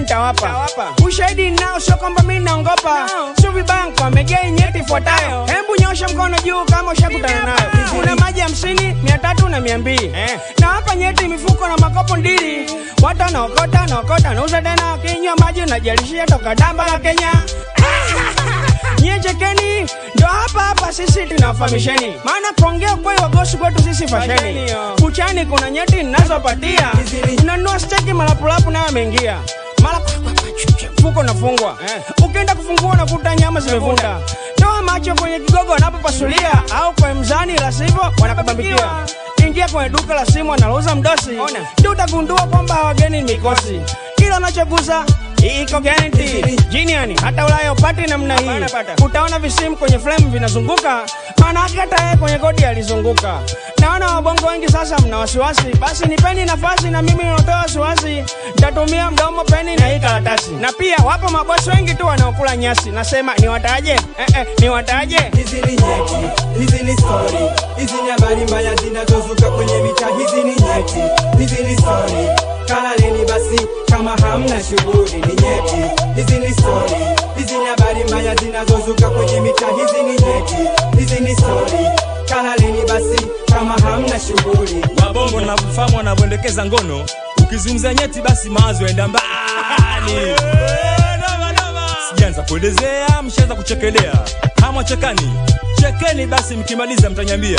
nitawapa ushahidi nao, sio kwamba mi naongopa, sio vibaya nkwamegei nyeti ifuatayo. Hembu nyosha mkono juu kama ushakutana nayo. Kuna maji hamsini, mia tatu na mia mbili na hapa nyeti mifuko na makopo ndili, watu wanaokota wanaokota, nauza tena, wakinywa maji unajalishia toka damba la Kenya. Nyie chekeni, ndo hapa hapa sisi tunawafahamisheni, maana kuongea kweli wagosi kwetu sisi fasheni. Kuchani kuna nyeti ninazopatia, unanunua steki malapulapu nayo ameingia mara mfuko unafungwa, ukienda kufungua unakuta nyama zimevunda. Toa macho kwenye kigogo wanapopasulia, au kwa mzani, la sivyo wanakubambikia. Ingia kwenye duka la simu analouza mdosi, ndio utagundua kwamba wageni ni mikosi. Kila unachogusa iko guarantee. Jiniani hata Ulaya upati namna hii, utaona visimu kwenye flame vinazunguka, maana yake hata yeye kwenye kodi alizunguka. Naona wabongo wengi sasa mna wasiwasi, basi nipeni nafasi na mimi natoa wasiwasi, nitatumia mdomo, peni na hii karatasi. Na pia wapo mabosi wengi tu wanaokula nyasi, nasema niwataje? Eh, eh, niwataje? Hizi ni nyeti, hizi ni story, hizi ni habari mbaya zinazozuka kwenye mitaa. Hizi ni nyeti, hizi ni story, kalaleni basi kama hamna shughuli. Ni nyeti, hizi ni story, hizi ni habari mbaya zinazozuka kwenye mitaa. Hizi ni nyeti, hizi ni story, kalaleni basi kama hamna shughuli. Wabongo na kufahamu wanavyoendekeza ngono, ukizungumza nyeti basi mawazo yaenda mbali. Sijaanza kuelezea, mshaanza kuchekelea. Hamwa chekani, chekeni basi, mkimaliza mtanyambia.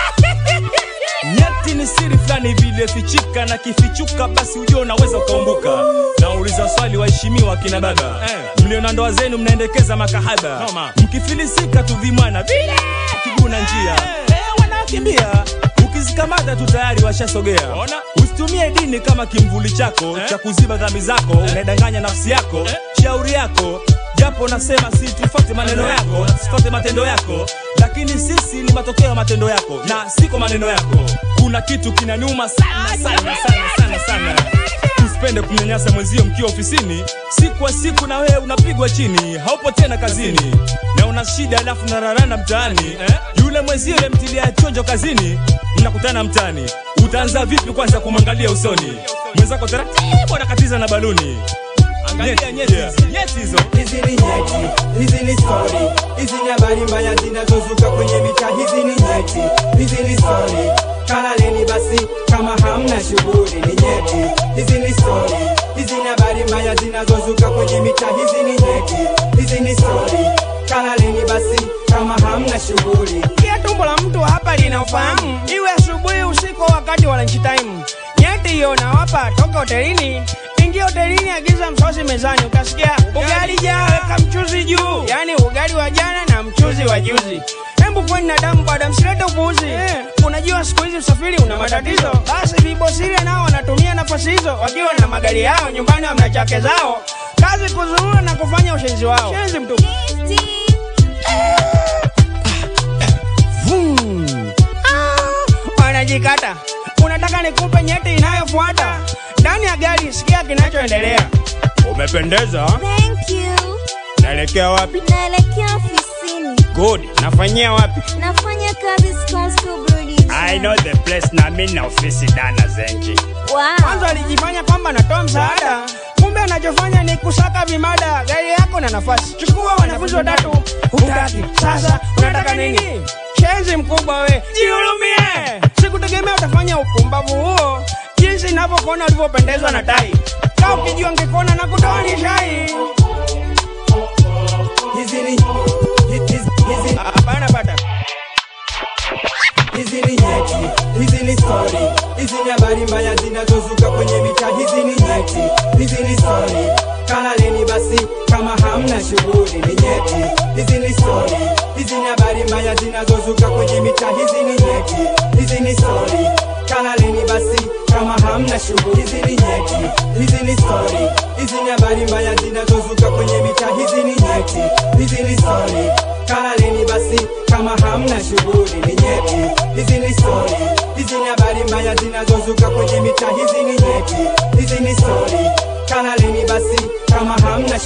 Nyeti ni siri fulani vile fichika, na kifichuka basi ujue unaweza ukaumbuka. Nauliza swali, waheshimiwa kina baba, mlio na ndoa zenu mnaendekeza makahaba, mkifilisika tu vimwana vile kiguna njia Eh, wanakimbia ukizikamata tu tayari washasogea. Usitumie dini kama kimvuli chako cha kuziba dhambi zako, unaidanganya nafsi yako. Shauri yako japo nasema si tufuate maneno yako, tufuate matendo yako, lakini sisi ni matokeo ya matendo yako na siko maneno yako. Kuna kitu kinaniuma sana sana sana sana sana. Usipende kumnyanyasa mwenzio mkiwa ofisini, siku kwa siku na wewe unapigwa chini, haupo tena kazini na una shida, alafu nararana mtaani yule mwenzio mtilia chonjo kazini, mnakutana mtaani, utaanza vipi kwanza kumwangalia usoni mwenzako? Taratibu anakatiza na baluni. Angalia nyeti hizi, nyeti hizo. Hizi ni nyeti, hizi ni story, hizi ni habari mbaya zinazozuka kwenye mitaa. Hizi ni nyeti, hizi ni story, kalaleni basi kama hamna shughuli. Ni nyeti, hizi ni story, hizi ni habari mbaya zinazozuka kwenye mitaa. Hizi ni nyeti, hizi ni story, kalaleni basi kama hamna shughuli. Pia tumbo la mtu hapa lina ufahamu, iwe asubuhi, usiku, wakati wa lunch time. Nyeti hiyo nawapa toka hotelini. Ingia hotelini, agiza msosi mezani, utasikia ugali jaa, weka mchuzi juu, yaani ugali wa jana na mchuzi wa juzi. Hembu kweni na damu bada, msilete upuuzi. Unajua siku hizi usafiri una matatizo, basi vibosile nao wanatumia nafasi hizo, wakiwa na magari yao nyumbani, wamna chake zao, kazi kuzurura na kufanya ushenzi wao. Shenzi mtupu. Vum. Ah, wanajikata. Unataka nikupe nyeti inayofuata ndani ya gari? Sikia kinachoendelea. Umependeza. Thank you. Naelekea wapi? Naelekea ofisini. Good. Nafanyia wapi? Nafanya kazi Stones Brewery. I know the place na mimi na ofisi dana zenji. Mwanzo Wow. alijifanya kwamba anatoa msaada, kumbe anachofanya ni kusaka vimada. Gari yako na nafasi, chukua wanafunzi watatu. Hutaki, sasa unataka nini? Shenzi mkubwa we, jihurumie. Sikutegemea utafanya upumbavu huo, jinsi ninavyokuona ulivyopendezwa na tai. Kaa ukijua ngekuona na kutoa ni shai. Hizi ni hizi, hizi, Hapana bata. hizi ni nyeti, hizi ni story, hizi ni habari mbaya zinazozuka kwenye mitaa. Hizi ni nyeti, hizi ni story, kalaleni basi kama hamna shughuli. Ni nyeti, hizi ni story, hizi ni habari mbaya zinazozuka kwenye mitaa. Hizi ni nyeti, hizi ni story, kalaleni basi kama hamna shughuli. Hizi ni nyeti, hizi ni story, hizi ni habari mbaya zinazozuka kwenye mitaa. Hizi ni nyeti, hizi ni story, kalaleni basi kama hamna shughuli. Ni nyeti, hizi ni story, hizi ni habari mbaya zinazozuka kwenye mitaa. Hizi ni nyeti, hizi ni story, kalaleni basi kama hamna